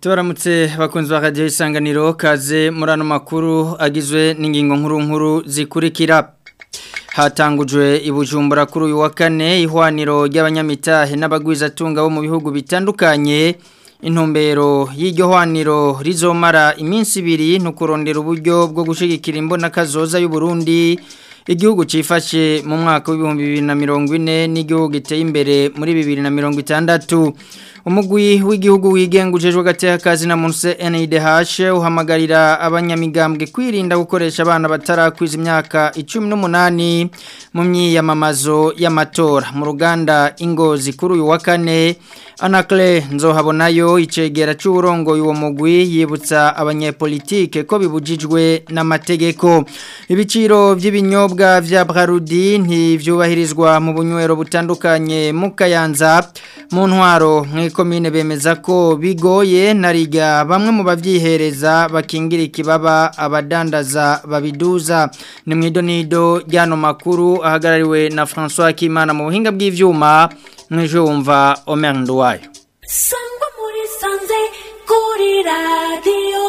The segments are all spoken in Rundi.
tubaramutse bakunzi ba radiyo isanganiro kaze muri ano makuru agizwe n'ingingo nkuru nkuru zikurikira hatangujwe ibujumbura kuri uyu wa kane ihwaniro ry'abanyamitahe n'abagwizatunga bo mu bihugu bitandukanye intumbero y'iryo hwaniro rizomara iminsi ibiri ntukurondera uburyo bwo gushyigikira imbonakazoza y'u Burundi igihugu cyifashe mu mwaka w'ibihumbi bibiri na mirongo ine n'igihugu giteye imbere muri bibiri na mirongo itandatu umugwi w'igihugu wigengujejwe gateka kazi na munsi NIDH uhamagarira abanyamigambwe kwirinda gukoresha abana batarakwiza imyaka 18 mu myiyamamazo y'amatora mu ruganda ingozi kuri uyu wa kane Anakle nzohabonayo icegera c'uburongo uwo mugwi yibutsa abanyepolitike ko bibujijwe n'amategeko ibiciro by'ibinyobwa vya Brarudi ntivyubahirizwa mu bunywero butandukanye mu Kayanza mu ntwaro mw'ikomine bemeza ko bigoye nariga bamwe mu bavyihereza bakingira ikibaba abadandaza babiduza ni mwidonido ryano makuru ahagarariwe na François Kimana mu buhinga bw'ivyuma mwejo wumva Omer Nduwayo Sangwa muri sanze kuri radio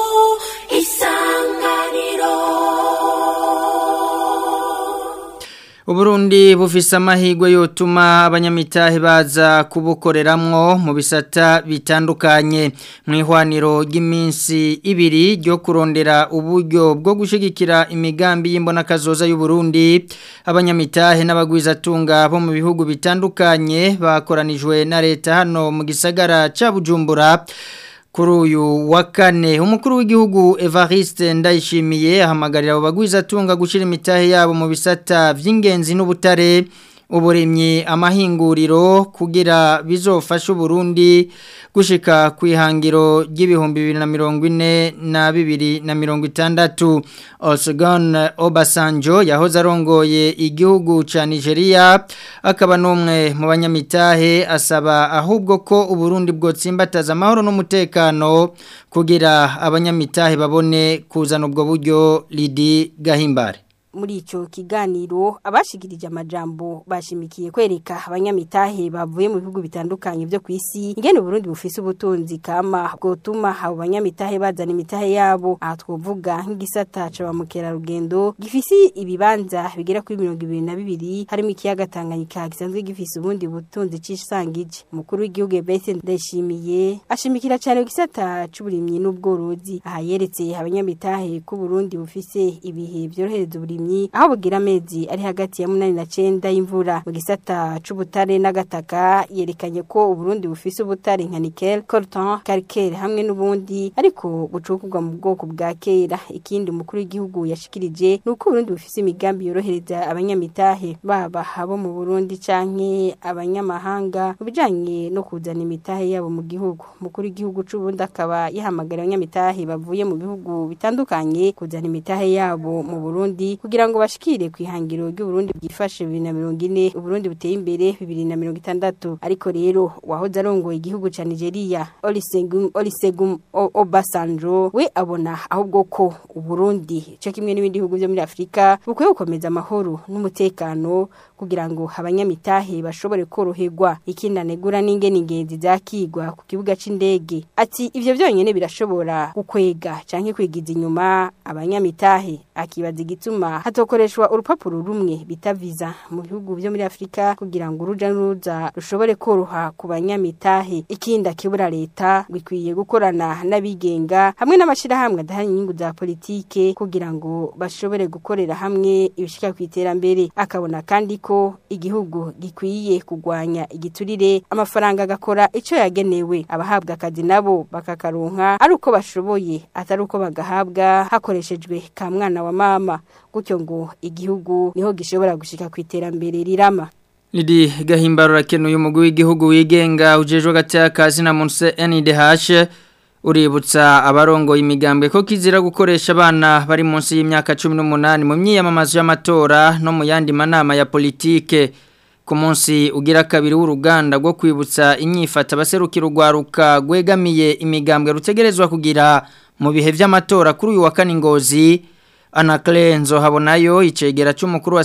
isanganiro Uburundi bufise amahirwe yotuma abanyamitahe baza kubukoreramwo mu bisata bitandukanye mu ihwaniro ry'iminsi ibiri ryo kurondera uburyo bwo gushigikira imigambi y'imbonakazoza y'u Burundi abanyamitahe n'abagwizatunga bo mu bihugu bitandukanye bakoranijwe na leta hano mu gisagara ca Bujumbura kuri uyu wa kane umukuru w'igihugu Evariste Ndayishimiye ahamagarira abo bagwizatunga gushira imitahe yabo mu bisata vy'ingenzi n'ubutare uburimyi amahinguriro kugira bizofasha Burundi gushika ku ihangiro ry'ibihumbi bibiri na mirongo ine na bibiri na mirongo itandatu Olusegun Obasanjo yahoze arongoye igihugu ca Nigeria akaba n'umwe mu banyamitahe asaba ahubwo ko Uburundi bwotsimbataza amahoro n'umutekano kugira abanyamitahe babone kuzana ubwo buryo Lidi Gahimbare muri ico kiganiro abashikirije amajambo bashimikiye kwereka abanyamitahe bavuye mu bihugu bitandukanye byo kwisi ingene Burundi bufise ubutunzi kama bwotuma abo banyamitahe bazana imitahe yabo aha twovuga nk'igisata ca bamukera rugendo gifise ibibanza bigera kuri mirongo ibiri na bibiri harimo ikiyaga Tanganyika gisanzwe gifise ubundi butunzi cisangije umukuru w'igihugu Bese ndashimiye ashimikira cyane igisata c'uburimyi n'ubworozi aha yeretse abanyamitahe ko Burundi bufise ibihe byorohereza uburimyi aho bugira amezi ari hagati ya munani na cenda y'imvura mu gisata c'ubutare n'agataka yerekanye ko uburundi bufise ubutare nka nickel coltan calcaire hamwe n'ubundi ariko bucukurwa mu bwoko bwa kera ikindi umukuru w'igihugu yashikirije nuko uburundi bufise imigambi yorohereza abanyamitahe baba abo mu burundi canke abanyamahanga mu bijanye no kuzana imitahe yabo mu gihugu umukuru w'igihugu c'uburundi akaba yahamagara abanyamitahe bavuye mu bihugu bitandukanye kuzana imitahe yabo mu burundi kugira ngo bashikire ku ihangiro ry'uburundi bwifashe bibiri na mirongo ine uburundi buteye imbere bibiri na mirongo itandatu ariko rero wahoze arongoye igihugu ca nigeria olisegum olisegum obasanjo we abona ahubwo ko uburundi co kimwe n'ibindi bihugu vyo muri afurika bukwiye gukomeza amahoro n'umutekano kugira ngo abanyamitahe bashobore koroherwa ikindi anegura n'ingene ingenzi zakigwa ku kibuga c'indege ati ivyo vyonyene birashobora gukwega canke kwigiza inyuma abanyamitahe akibaza igituma hatokoreshwa urupapuro rumwe bita visa mu bihugu byo muri Afrika kugira ngo uruja n'uruza rushobore koroha ku banyamitahe ikindi akibura leta gikwiye gukorana n'abigenga hamwe n'amashirahamwe adahanye inyungu za politike kugira ngo bashobore gukorera hamwe ibishika ku iterambere akabona kandi ko igihugu gikwiye kugwanya igiturire amafaranga agakora ico yagenewe abahabwa akazi nabo bakakaronka ari uko bashoboye atari uko bagahabwa hakoreshejwe ka mwana wa mama gutyo ngo igihugu niho gishobora gushika ku iterambere rirama Lidi gahimbaro rakenuye umugwi w'igihugu wigenga ujejwe gatya kazi na munse NIDH uributsa abarongo imigambwe ko kizira gukoresha abana bari munsi y'imyaka 18 mu myiyamamazo y'amatora no mu yandi manama ya politike ku munsi ugira kabiri w'uruganda rwo kwibutsa inyifata abaserukira urwaruka gwegamiye imigambwe rutegerezwa kugira mu bihe vy'amatora kuri uyu wa kane ngozi Anakle nzohabonayo icegera cy'umukuru wa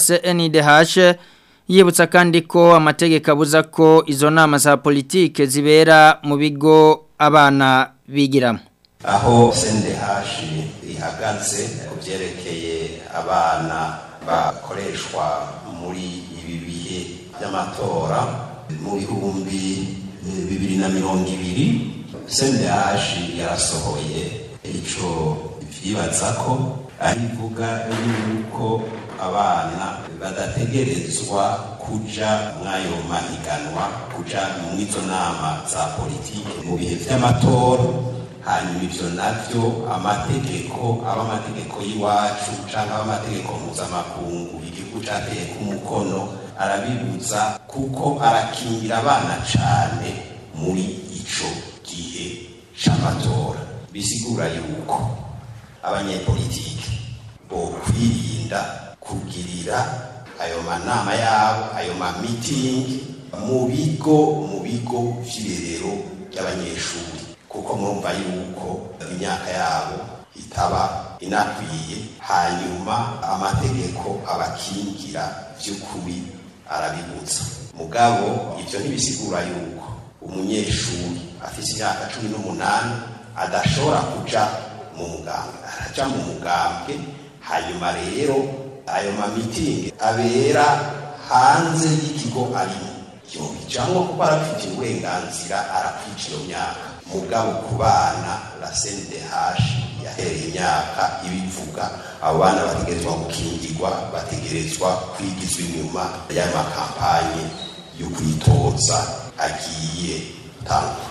CNDH yibutsa kandi ko amategeko abuza ko izo nama za politike zibera mu bigo abana bigiramo aho sendehashi ihagaze ku byerekeye abana bakoreshwa muri ibi bihe by'amatora mu bihumbi bibiri na mirongo ibiri sendehashi yarasohoye icyo byibaza ko ari ivuga yuko abana badategerezwa kuja mw'ayo mahiganwa kuja mu izo nama za politiki mu bihe by'amatora hanyuma ivyo navyo amategeko aba amategeko y'iwacu canke aba amategeko mpuzamakungu igihugu cateye ku mukono arabibuza kuko arakingira abana cane muri ico gihe c'amatora bisigura yuko abanyepolitiki bo kwirinda kugirira ayo manama yabo ayo mamitingi mu bigo mu bigo vy'irerero ry'abanyeshuri kuko murumva yuko imyaka yabo itaba inakwiye hanyuma amategeko abakingira vy'ukuri arabibutsa mugabo ivyo ntibisigura yuko umunyeshuri afise imyaka cumi n'umunani adashobora kuja mu mugambwe araja mu mugambwe hanyuma rero ayo mamitingi abera hanze y'ikigo arimo yobijamwo kuko arafitiye uburenganzira arakwica iyo myaka mugabo ku bana la CNDH yahereye imyaka ibivuga abo bana bategerezwa gukingirwa bategerezwa kwigizwa inyuma y'amakampanye yo kwitoza agiye gutangwa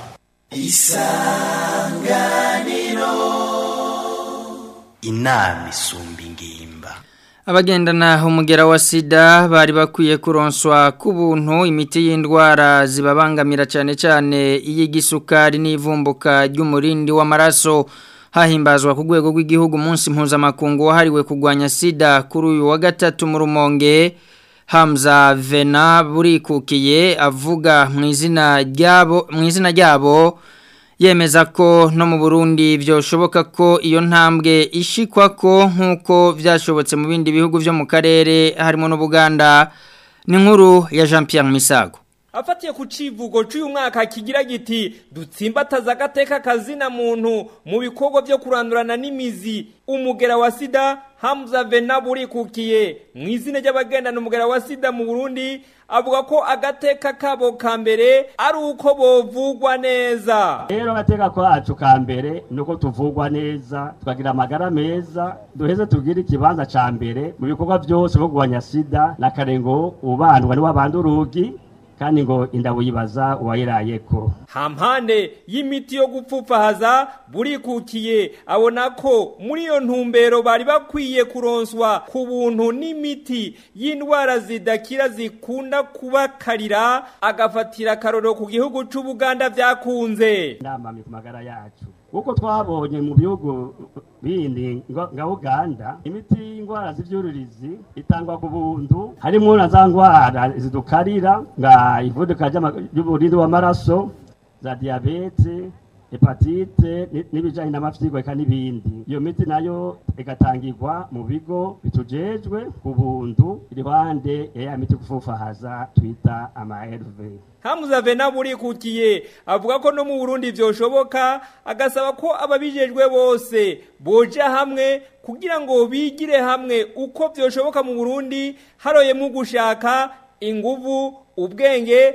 inama isumba ingimba abagendana umugera wa sida bari bakwiye kuronswa ku buntu imiti y'indwara zibabangamira cyane cyane iy'igisukari n'ivumbuka ry'umurindi w'amaraso hahimbazwa ku rwego rw'igihugu umunsi mpuzamakungu wahariwe kurwanya sida kuri uyu wa gatatu mu rumonge Hamza Vena burikukiye avuga mu izina ryabo mu izina ryabo yemeza ko no mu Burundi byoshoboka ko iyo ntambwe ishikwa ko nkuko byashobotse mu bindi bihugu byo mu karere harimo n'Ubuganda ni nkuru ya Jean Pierre Misago afatiye ku civugo cy'uyu mwaka kigira giti dutsimbataza agateka kazina muntu mu bikorwa byo kurandurana n'imizi umugera wa sida Hamza Vena burikukiye mu izina ry'abagendana umugera wa sida mu Burundi avuga ko agateka kabo ka mbere ari uko bovugwa neza rero agateka kacu ka mbere ni uko tuvugwa neza tukagira amagara meza duheze tugire ikibanza ca mbere mu bikorwa byose byo kurwanya sida na karengo ubandwa ni wabanda urugi kandi ngo inda wibaza uwayirayeko hampande y'imiti yo gupfupfahaza burikukiye abona ko muri iyo ntumbero bari bakwiye kuronswa ku buntu n'imiti y'indwara zidakira zikunda kubakarira agafatira akarorero ku gihugu c'ubuganda vyakunze inama ku magara yacu kuko twabonye mu bihugu bindi nga Uganda imiti y'indwara z'ivyuririzi itangwa ku buntu harimo na za ndwara zidukarira nga ivuduka ry'umurindi w'amaraso za diabete hepatite n'ibijanye n'amafyigo eka n'ibindi iyo miti nayo igatangirwa mu bigo bitujejwe ku buntu iruhande ya miti kufufahaza twita ama RV Hamza Vena burikukiye avuga ko no mu Burundi vyoshoboka agasaba ko ababijejwe bose boja hamwe kugira ngo bigire hamwe uko vyoshoboka mu Burundi haroye mu gushaka inguvu ubwenge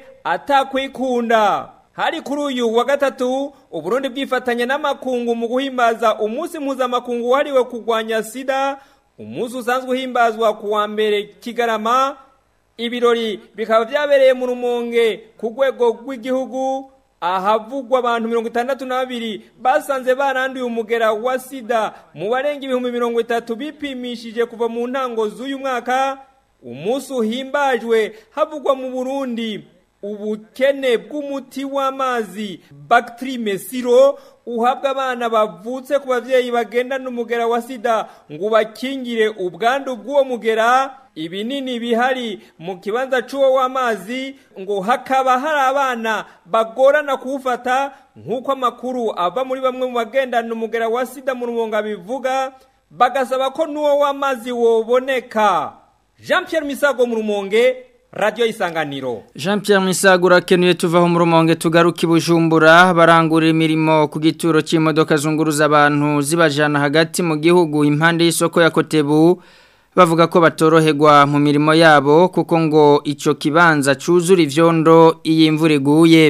atakwikunda hari kuri uyu wa gatatu uburundi bwifatanya n'amakungu mu guhimbaza umunsi mpuzamakungu wahariwe kurwanya sida umunsi usanzwe uhimbazwa ku wa mbere kigarama ibirori bikaba byabereye mu rumonge ku rwego rw'igihugu ahavugwa abantu mirongo itandatu na babiri basanze baranduye umugera wa sida mu barenga ibihumbi mirongo itatu bipimishije kuva mu ntango z'uyu mwaka umunsi uhimbajwe havugwa mu burundi ubukene bw'umuti w'amazi bagiteri mesiro uhabwa abana bavutse ku babyeyi bagendana umugera wa sida ngo bakingire ubwandu bw'uwo mugera ibinini bihari mu kibanza cy'uwo w'amazi ngo hakaba hari abana bagorana kuwufata nk'uko amakuru ava muri bamwe mu bagendana umugera wa sida mu rumonga bivuga bagasaba ko n'uwo w'amazi woboneka jean Pierre misago mu rumonge radio isanganiro Jean Pierre Misagura kenuye tuvaho mu rumonge tugaruka ibujumbura barangurira imirimo ku gituro cy'imodoka zunguruza abantu zibajana hagati mu gihugu impande y'isoko ya Kotebu bavuga ko batoroherwa mu mirimo yabo kuko ngo ico kibanza cuzura ivyondo iyi imvura iguye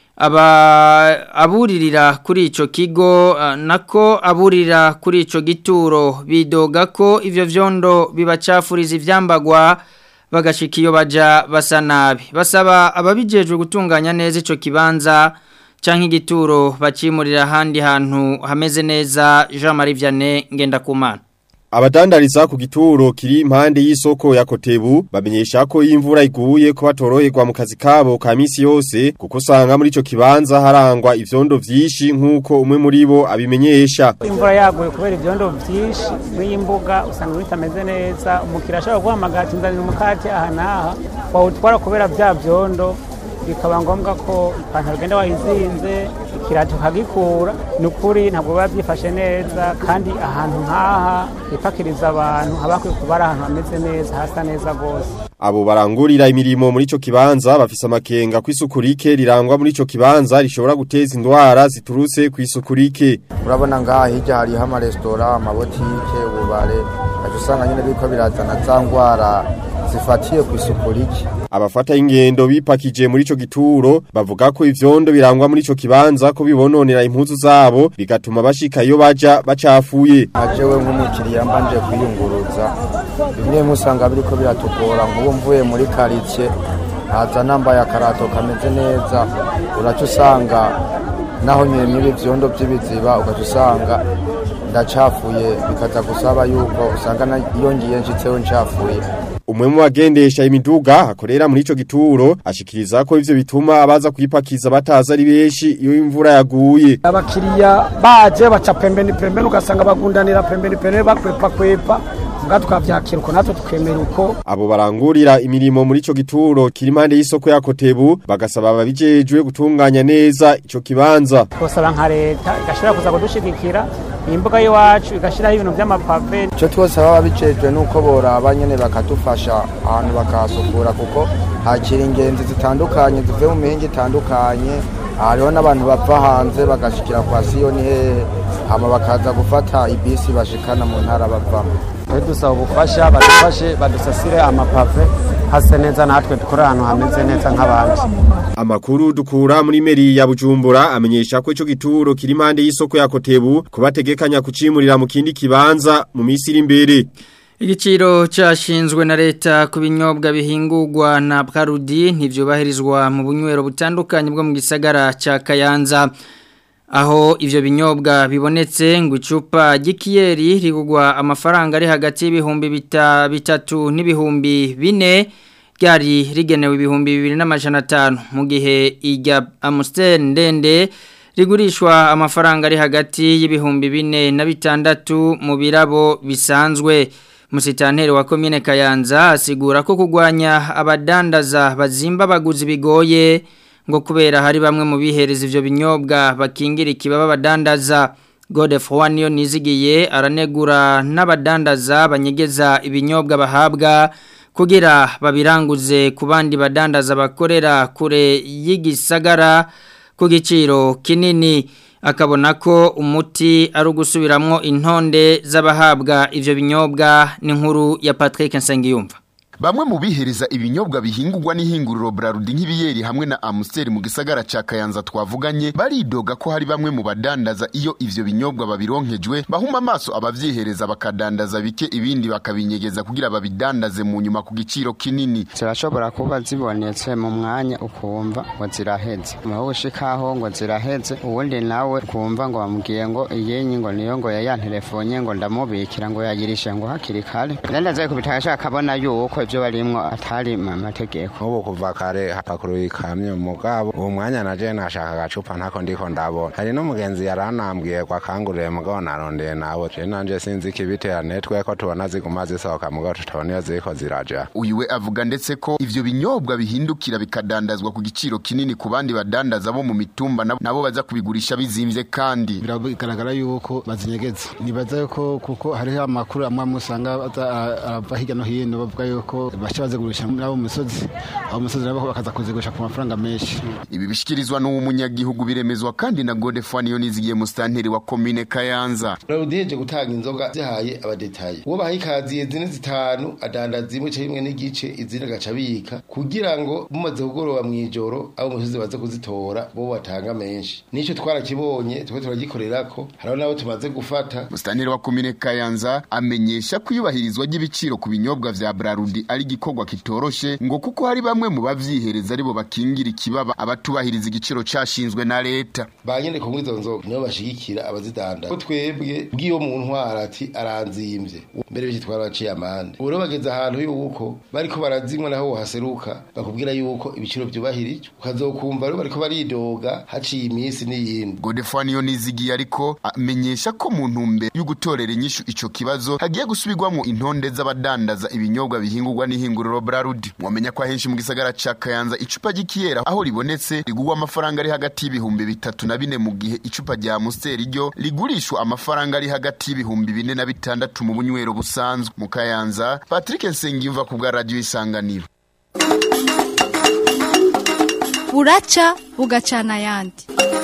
aba aburirira kuri ico kigo uh, nako aburira kuri ico gituro bidoga ko ivyo vyondo bibacafuriza ivyambagwa bagashika iyo baja basa nabi basaba ababijejwe gutunganya neza ico kibanza canke igituro bacimurira ahandi hantu hameze neza Jean Marie Vianney Ngendakumana Abadandariza ku gituro kiri impande y'isoko ya Kotebu bamenyesha ko imvura iguye ko batoroherwa mu kazi kabo ka misi yose kuko usanga muri ico kibanza harangwa ivyondo vyinshi nkuko umwe muri bo abimenyesha imvura yaguye kubera ivyondo vyinshi n'imbuga usanga bitameze neza umukira ashobora guhamagara ati nzanira umukate aha n'aha wawutwara kubera vya vyondo bikaba ngombwa ko ipantaro ugenda wayizinze ikirato ukagikura ni ukuri ntabwo biba byifashe neza kandi ahantu nk'aha hipakiriza abantu haba hakwiye kuba ari ahantu hameze neza hasa neza rwose Abo barangurira imirimo muri ico kibanza bafise amakenga ku isuku rike rirangwa muri ico kibanza rishobora guteza indwara ziturutse ku isuku rike. urabona ngaha hirya hariho amaresitora amabotike ububare aje usanga nyine biriko birazana za ndwara zifatiye ku isuku rike Abafata ingendo bipakije muri ico gituro bavuga ko ivyondo birangwa muri ico kibanza ko bibononera impuzu zabo bigatuma bashika iyo baja bacafuye. ajewe nk'umukiriya mbanje kwiyunguruza bimwe musanga biriko biratugora nk'ubu mvuye muri karitsiye haza nambaye akarato kameze neza uraca usanga naho nyine n'ibi vyondo vy'ibiziba ugaca usanga ndacafuye bikaza gusaba yuko usanga na- iyo ngiye nshitseho ncafuye Umwe mu bagendesha imiduga akorera muri ico gituro ashikiriza ko ivyo bituma abaza kuyipakiza bataza ari benshi iyo imvura yaguye. abakiriya baje baca pembeni pembeni ugasanga bagundanira pembeni pembeni bakwepa kwepa mbwa tukavyakira uko natwe tukemera uko Abo barangurira imirimo muri ico gituro kiri impande y'isoko ya Kotebu bagasaba ababijejwe gutunganya neza ico kibanza. twosaba nka leta igashobora kuza kudushigikira iyi mbuga y'iwacu igashiraho ibintu vy'amapave icyo twose baba bijejwe nuko boraba nyene bakadufasha ahantu bakahasukura kuko hakira ingenzi zitandukanye zivuye mu mihinga itandukanye hariho n'abantu bava hanze bagashikira kwa siyoni hehe hama bakaza gufata ibisi bashikana mu ntara bavamo twe dusaba ubufasha badufashe badusasire amapave hase neza natwe dukore ahantu hameze neza nk'abandi Amakuru dukura muri meri ya Bujumbura amenyesha ko ico gituro kiri impande y'isoko ya Kotebu kubategekanya kucimurira mu kindi kibanza mu misi iri imbere. Igiciro cyashinzwe na leta ku binyobwa bihingurwa na Brarudi ntivyubahirizwa mu bunywero butandukanye bwo mu gisagara ca Kayanza aho ivyo binyobwa bibonetse ngo icupa ry'ikiyeri rigugwa amafaranga ari hagati y'ibihumbi bita, bitatu n'ibihumbi bine ryari rigenewe ibihumbi bibiri n'amajana atanu mu gihe irya Amstel ndende rigurishwa amafaranga ari hagati y'ibihumbi bine na bitandatu mu birabo bisanzwe Musitanteri wa komine Kayanza asigura ko kugwanya abadandaza bazimba baguzi bigoye ngo kubera hari bamwe mu bihereza ivyo binyobwa bakingira ikibaba badandaza Godefroid niyo nizigiye aranegura n'abadandaza banyegeza ibinyobwa bahabwa kugira babiranguze ku bandi badandaza bakorera kure y'igisagara ku giciro kinini akabona ko umuti ari ugusubiramwo intonde z'abahabwa ivyo binyobwa n'inkuru ya Patrick Nsengiyumva Bamwe mu bihereza ibinyobwa bihingurwa n'ihinguriro Brarudi nk'ibiyeri hamwe na Amstel mu gisagara ca Kayanza twavuganye baridoga ko hari bamwe mu badandaza iyo ivyo binyobwa babironkejwe bahuma amaso abavyihereza bakadandaza bike ibindi bakabinyegeza kugira babidandaze mu nyuma ku giciro kinini zirashobora kuba zibonetse mu mwanya ukumva ngo ziraheze aho ushikaho ngo ziraheze uwundi nawe kumva ngo bamubwiye ngo iyenyi ngo niyo ngo yayantelefone ngo ndamubikira ngo yagirishe ngo hakiri kare ndandaza kubitaka akabona yuko ibyo barimwo atari mu mategeko nk'ubu kuva kare hapakuruye ikamyo mugabo uwo mwanya naje nashaka agacupa ntako ndiko ndabona hari n'umugenzi yaranambwiye ko akanguriye mugabo narondeye nawe je nanje sinzi ikibitera netwe ko tubona ziguma zisohoka mugabo tutabona iyo ziriko ziraja uyu we avuga ndetse ko ivyo binyobwa bihindukira bikadandazwa ku giciro kinini ku bandi badandaza bo mu mitumba nabo- nabo baza kubigurisha bizimvye kandi biragaragara yuko bazinyegeza nibaza yuko kuko hariho amakuru amwe amwe usanga aza- a- arava hirya no hino bavuga yuko yuko baca bazigurisha muri abo musozi abo musozi nabo bakaza kuzigurisha ku mafaranga menshi ibi bishikirizwa n'uwo munyagihugu biremezwa kandi na Godefani Yonizigiye mustanteri wa commune Kayanza Raudiyeje gutanga inzoga zihaye abadetaye uwo baha ikaziye zine zitanu adandaza zimwe ca rimwe n'igice izindi agaca abika kugira ngo mumaze kugoroba mw'ijoro abo musozi baze kuzitora bo batanga menshi nico twarakibonye twe turagikorerako hariho nabo tumaze gufata mustanteri wa commune Kayanza amenyesha ko iyubahirizwa ry'ibiciro ku binyobwa vya Brarudi ari gikorwa kitoroshe ngo kuko hari bamwe mu bavyihereza aribo bakingira ikibaba abatubahiriza igiciro cashinzwe na leta banyene kumwe izo nzoga nibo bashigikira abazidanda ko twebwe bw'iyo mu ntwara ati aranzimvye mbere biki twaraciye amande ubu rero bageze ahantu yuko bariko barazinywa naho wohaseruka bakubwira yuko ibiciro vyubahirijwe ukazokumva rero bariko baridoga haciye iminsi n'iyindi Godefani Yonizigiye ariko amenyesha ko mu ntumbe yo gutorera inyishu ico kibazo hagiye gusubirwamo intonde z'abadandaza ibinyobwa bihingurwa n'ihinguriro Brarudi mwamenya ko ahenshi mu gisagara ca Kayanza icupa ry'ikiyera aho ribonetse rigurwa amafaranga ari hagati y'ibihumbi bitatu na bine mu gihe icupa rya Amstel ryo rigurishwa amafaranga ari hagati y'ibihumbi bine na bitandatu mu bunywero busanzwe mu Kayanza Patrick Nsengiyumva ku bwa radio isanganiro buraca bugacana ayandi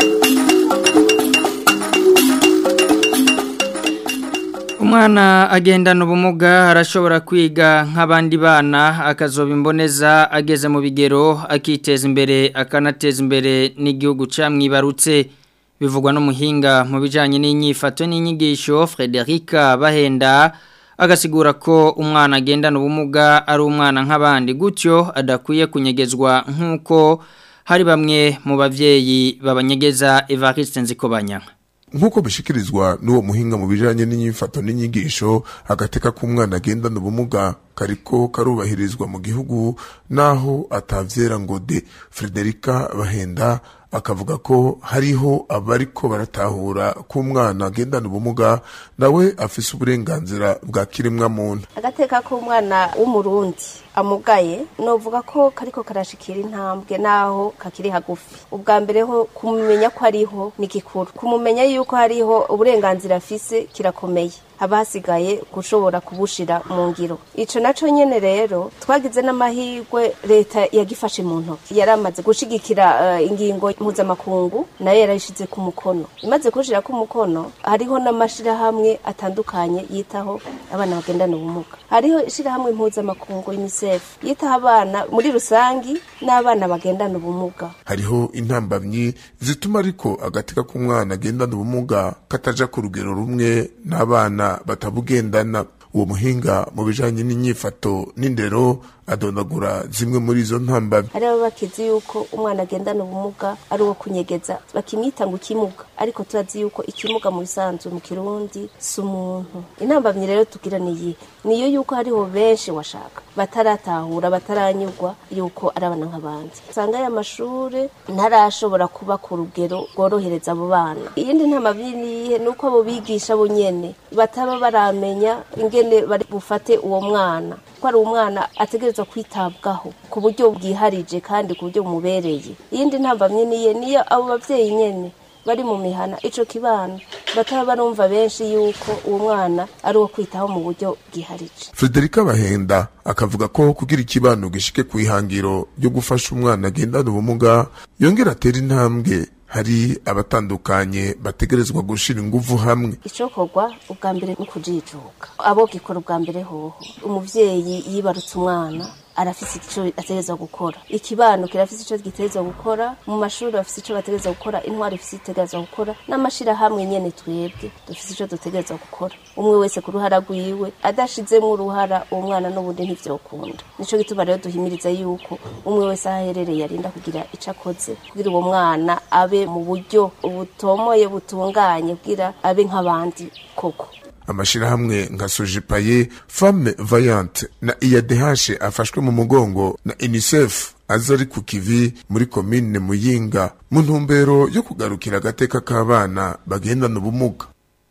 umwana agendana ubumuga arashobora kwiga nk'abandi bana akazoba imboneza ageze mu bigero akiteza imbere akanateza imbere n'igihugu camwibarutse bivugwa n'umuhinga mu bijyanye n'inyifato n'inyigisho Frederica bahenda agasigura ko umwana agendana ubumuga ari umwana nk'abandi gutyo adakwiye kunyegezwa nk'uko hari bamwe mu babyeyi babanyegeza Evariste Nzikobanya nk'uko bishikirizwa n'uwo muhinga mu bijanye n'inyifato n'inyigisho agateka k'umwana agendana ubumuga kariko karubahirizwa mu gihugu naho atavyera ngo de Frederica Bahenda akavuga ko hariho abariko baratahura ko umwana agendana ubumuga nawe afise uburenganzira bwa kiremwa muntu agateka k'umwana w'umurundi amugaye novuga ko kariko karashikira intambwe naho kakiri hagufi ubwa mbere ho kumumenya ko ariho ni gikuru kumumenya yuko hariho uburenganzira afise kirakomeye haba hasigaye gushobora kubushira mu ngiro ico naco nyene rero twagize n'amahirwe leta yagifashe mu ntoki yari amaze gushigikira uh, ingingo mpuzamakungu nayo yarayishize ku mukono imaze kushira ku mukono hariho n'amashirahamwe atandukanye yitaho abana bagendana ubumuga hariho ishirahamwe mpuzamakungu UNICEF yitaho abana muri rusangi n'abana bagendana ubumuga hariho intambamyi zituma ariko agateka k'umwana agendana ubumuga kataja ku rugero rumwe n'abana batabugendana uwo muhinga mu bijanye n'inyifato n'indero adondagura zimwe muri izo ntambamyi hari abo bakizi yuko umwana agendana ubumuga ari uwo kunyegeza bakimwita ngo ikimuga ariko turazi yuko ikimuga mu bisanzwe mu kirundi si umuntu intambamyi rero tugira niyi niyo yuko hariho benshi washaka bataratahura bataranyurwa yuko ari abana nk'abandi usanga aya mashuri ntarashobora kuba ku rugero rworohereza abo bana iyindi ntambamyi niyihe ni uko abo bigisha bo nyene bataba baramenya ingene bari bufate uwo mwana ko ari umwana ategerezwa kwitabwaho ku buryo bwiharije kandi ku buryo bumubereye iyindi ntambamye niye niyo abo babyeyi nyene bari mu mihana ico kibana bataba barumva benshi yuko uwo mwana ari uwo kwitaho mu buryo bwiharije Frederica Bahenda akavuga ko kugira ikibano gishike ku ihangiro ryo gufasha umwana agendana ubumuga yongera atera intambwe hari abatandukanye bategerezwa gushira inguvu hamwe icokorwa ubwa mbere ni kujijuka abo gikora ubwa mbere hoho umuvyeyi yibarutse umwana arafise ico ategerezwa gukora ikibano kirafise ico gitegerezwa gukora mu mashuri bafise ico bategerezwa gukora intwari ifise itegerezwa gukora n'amashirahamwe nyene twebwe dufise ico dutegerezwa gukora umwe wese ku ruhara rwiwe adashizemwo uruhara uwo mwana n'ubundi ntivyokunda nico gituma rero duhimiriza yuko umwe wese aho aherereye arinda kugira ico akoze kugira uwo mwana abe mu buryo butomoye butunganye kugira abe nk'abandi koko amashirahamwe nka sojipaye femme vayante na iadh afashwe mu mugongo na unicef aza ari ku kivi muri komine muyinga mu ntumbero yo kugarukira agateka k'abana bagendana ubumuga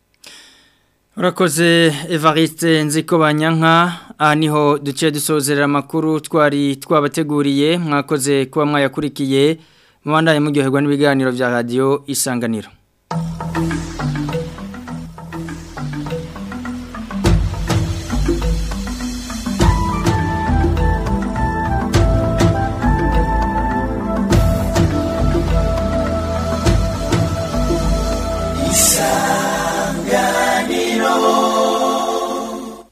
urakoze evariste nziko banyanka aha niho duce dusozerera amakuru twari twabateguriye mwakoze kuba mwayakurikiye mubandanye muryoherwa n'ibiganiro bya radiyo isanganiro